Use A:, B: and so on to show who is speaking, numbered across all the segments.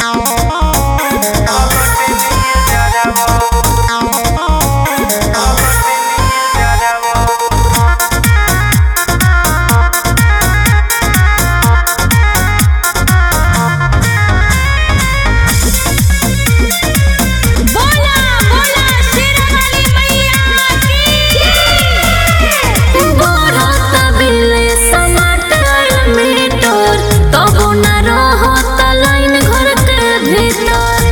A: बोला बोला शेरावाली मैया की
B: बढ़त बिल समाटर मीटर तबो न रहत लाइन घर के भीतर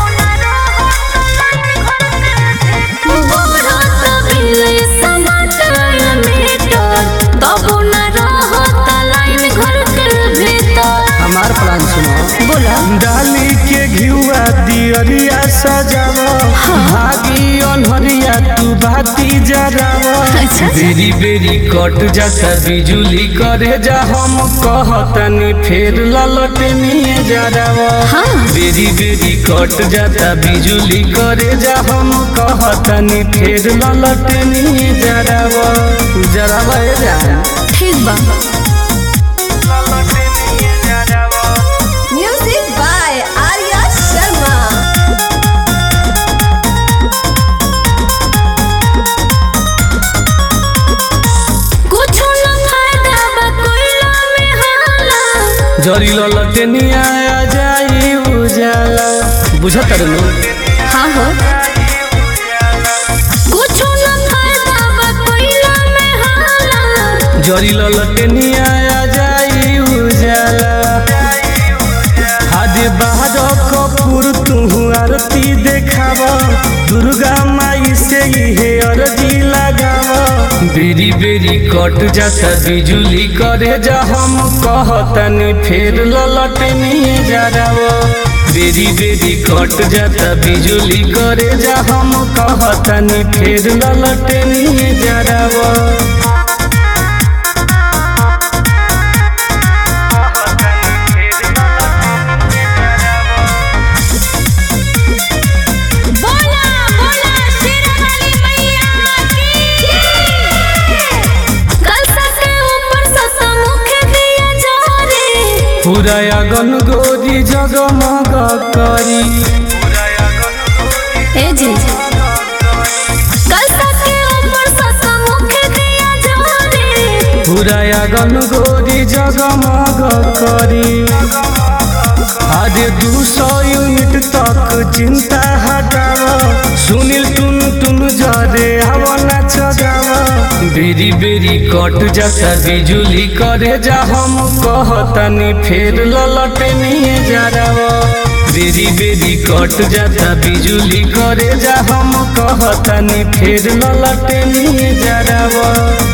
B: बढ़त बिल समाटर मीटर तबो न रहत लाइन घर के भीतर
C: हमार प्लान सुनो
B: बोला
C: डाली के घिउआ दियरिया सजाव भागी अनहरिया तू बाती जराव
B: अच्छा।
C: बेरी बेरी कट जाता बिजुली करे जा हम कहतनी फेर ललटनिए जराव
B: हाँ।
C: बेरी बेरी कट जाता बिजुली करे जा हम कहतनी फेर ललटनिए जराव जराव ए जान
B: ठीक बा
C: ललटनिए जराव
B: म्यूजिक बाय आर्या शर्मा कुछो न फायदा बा कोइला में हाला
C: जरी ललटनिया आ जाई उजाला बुझत रहनु
B: हाँ हो कुछो न फायदा बा कोइला में हाला
C: जरी ललटनिया आ जाई उजाला हादे बाहर कपूर तू आरती देखाव दुर्गा माई से हे अरजी लगाव बेरी बेरी कट जाता बिजुली करे जा हम कहतनी फेर ललटनिए जराव बेरी बेरी कट जाता बिजुली करे जा हम कहतनी फेर ललटनिए जराव
A: बोला बोला शेरावाली मैया की
B: कलसा के ऊपर ससा मुख दिया जारे
C: पूरा अगन गोरी जगमग करी
B: ए जी कलसा के ऊपर ससा मुख दिया जारे
C: पूरा अगन गोरी जगमग करी अरे दू सौ यूनिट तक चिंता हटाव सुनील टुन टुन जरे हवना चगाव बेरी बेरी कट जाता बिजुली करे जा हम कहतनी फेर ललटनिए जराव बेरी बेरी कट जाता बिजुली करे जा हम कहतनी फेर ललटनिए जराव